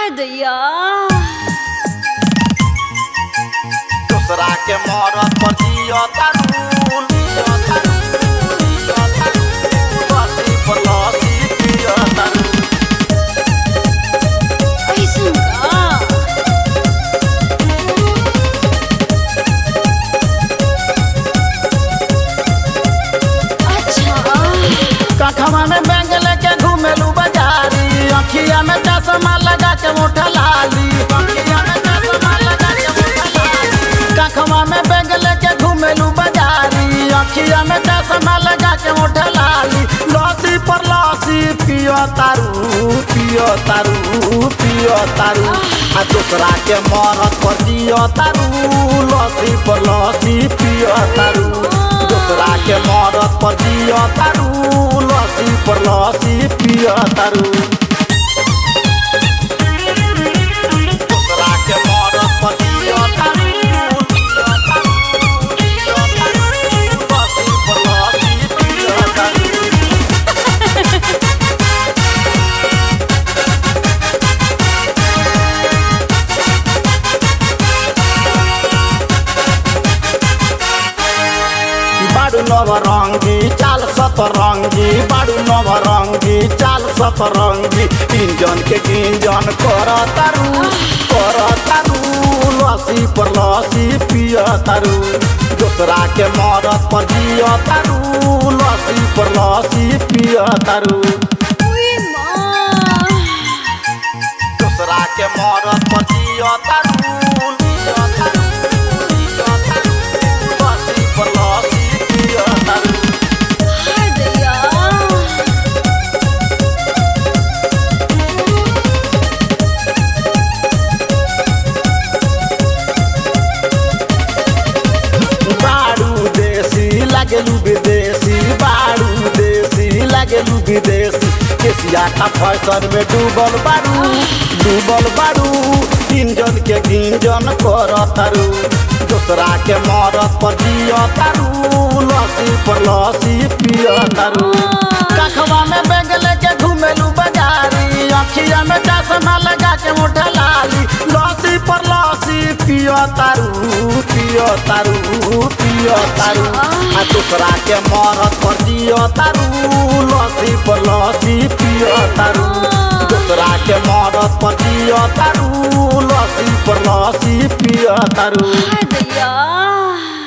दैया दूसरा के मरद पर जियो तारू जियो तारू जियो तारू लस्सी पर लस्सी पियो तारू ऐसन का अच्छा कखवा में बैंग लेके घूमेलू बाजारी अखिया में चश्मा लगा के मोटा लाली अखिया में चश्मा लगा के मोटा लाली कखवा में बैंग लेके घूमेलू बाजारी अखिया में चश्मा लगा के मोटा लाली लस्सी पर लस्सी पियो तारू पियो तारू पियो तारू आ दूसरा के मरद पर जियो तारू लस्सी पर लस्सी पियो तारू दूसरा के मरद पर जियो तारू लस्सी पर लस्सी पियो तारू दूसरा के मरद पर जियो तारू जियो तारू, जियो तारू, लस्सी पर लस्सी पियो तारू बाडू नवरङ्गी चाल सतरङ्गी बाडू नवरङ्गी चाल सतरङ्गी इन्जन के गिन्जन कर तारू कर तारू लसी पर लसी पिय तारू दोसरा के मरद पर जिय तारू लसी पर लसी पिय तारू उई माँ दोसरा के मरद पर जिय तारू जिय तारू, जिय तारू, लस्सी पर लस्सी पिय तारू हाय दैया बाडू देसी लागेलु विदेशी बाडू देसी लागेलु विदेशी केसिया का फैशन में डूबल बाडू डूबल बाडू इंजन के गिंजन कर तारू दूसरा के मरद पर जिय तारू लस्सी पर लस्सी पिय तारू कखवा में बैग लेके घूमेलू बाजारी अखिया में चश्मा लगा के मोटा लाली लस्सी पर लस्सी पियो तारू पियो तारू पियो तारू आ दूसरा के मरद पर जियो तारू लस्सी पर लस्सी पियो तारू दूसरा के मरद पर जियो तारू लस्सी पर लस्सी पियो तारू हाय दैया